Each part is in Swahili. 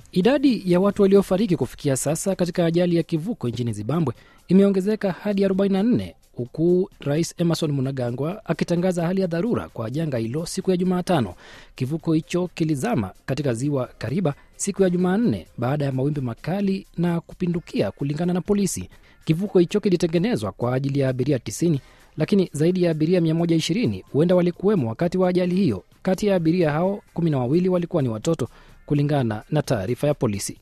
Idadi ya watu waliofariki kufikia sasa katika ajali ya kivuko nchini Zimbabwe imeongezeka hadi 44 huku Rais Emerson Mnangagwa akitangaza hali ya dharura kwa janga hilo siku ya Jumatano. Kivuko hicho kilizama katika ziwa Kariba siku ya Jumanne baada ya mawimbi makali na kupindukia, kulingana na polisi. Kivuko hicho kilitengenezwa kwa ajili ya abiria 90 lakini zaidi ya abiria 120 huenda walikuwemo wakati wa ajali hiyo. Kati ya abiria hao kumi na wawili walikuwa ni watoto, kulingana na taarifa ya polisi.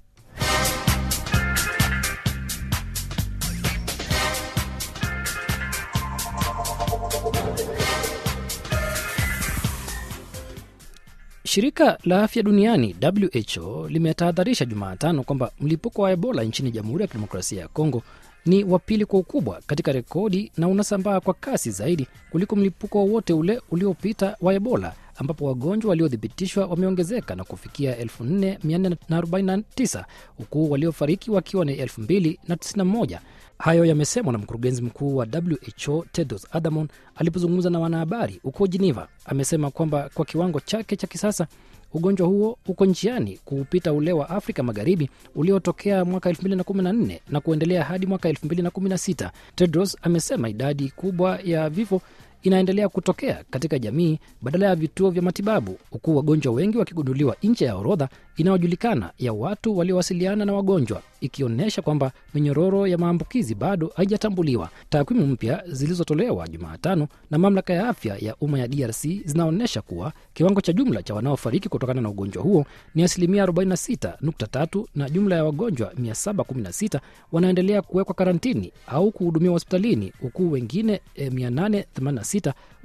Shirika la afya duniani WHO limetahadharisha Jumatano kwamba mlipuko wa Ebola nchini Jamhuri ya Kidemokrasia ya Kongo ni wa pili kwa ukubwa katika rekodi na unasambaa kwa kasi zaidi kuliko mlipuko wowote ule uliopita wa Ebola, ambapo wagonjwa waliothibitishwa wameongezeka na kufikia 4449 huku waliofariki wakiwa ni 2091. Hayo yamesemwa na mkurugenzi mkuu wa WHO Tedros Adhanom alipozungumza na wanahabari huko Geneva. Amesema kwamba kwa kiwango chake cha kisasa ugonjwa huo uko njiani kuupita ule wa Afrika Magharibi uliotokea mwaka 2014 na kuendelea hadi mwaka 2016. Tedros amesema idadi kubwa ya vifo inaendelea kutokea katika jamii badala ya vituo vya matibabu, huku wagonjwa wengi wakigunduliwa nje ya orodha inayojulikana ya watu waliowasiliana na wagonjwa, ikionyesha kwamba minyororo ya maambukizi bado haijatambuliwa. Takwimu mpya zilizotolewa Jumatano na mamlaka ya afya ya umma ya DRC zinaonyesha kuwa kiwango cha jumla cha wanaofariki kutokana na ugonjwa huo ni asilimia 46.3 na jumla ya wagonjwa 716 wanaendelea kuwekwa karantini au kuhudumiwa hospitalini huku wengine eh, 886